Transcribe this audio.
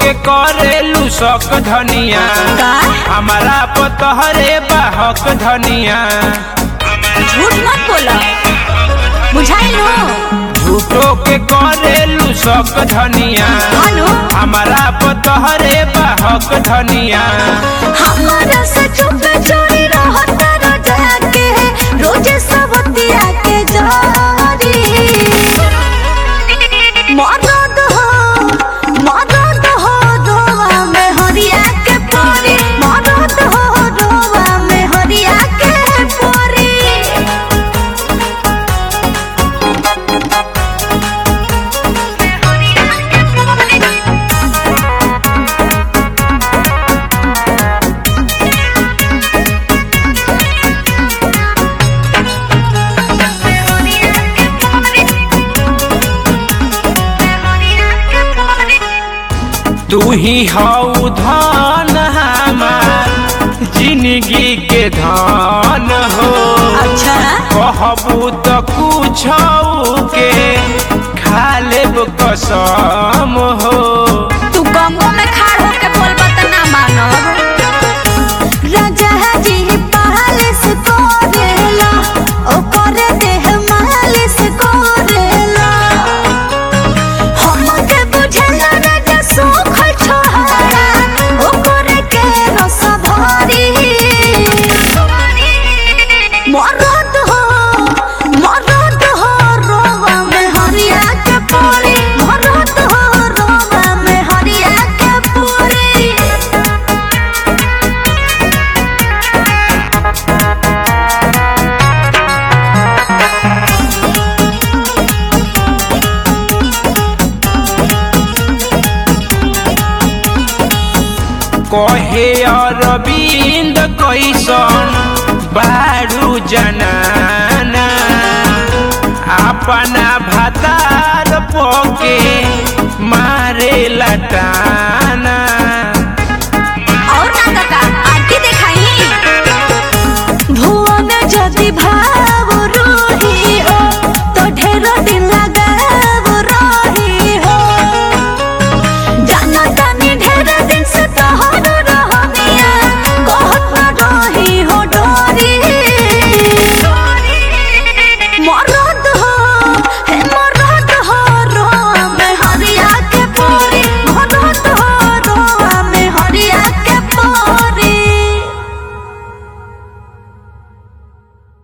के करेलू शक धनिया का हमारा पतहरे बाहक धनिया झूठ मत बोलो बुझाई लो झूठो के करेलू शक धनिया अनु हमारा पतहरे बाहक धनिया हमारा से चुप चोरी रहता रोजा के रोज सबतिया के जारी मदद हो मदद हो दोवा में हरिया के परी मदद हो दोवा में हरिया के परी तू ही हऊ धन हमार जिंदगी के धन हो अच्छा कहबू तो कुछ के खा लेब कसम हो तू गंगो में खाड़ होके बोलबा त ना मानब राजा जी पालिस करेला ओकर देह मालिश करेला हमके बुझला राजा सुख छोहरा ओकर के रस भरी मरद हो मरद हो रोवा में हरिया के परी मरद हो रोवा में हरिया के परी कहे अरविंद कैसन बारू जनाना अपना भातार पोके मारे लटाना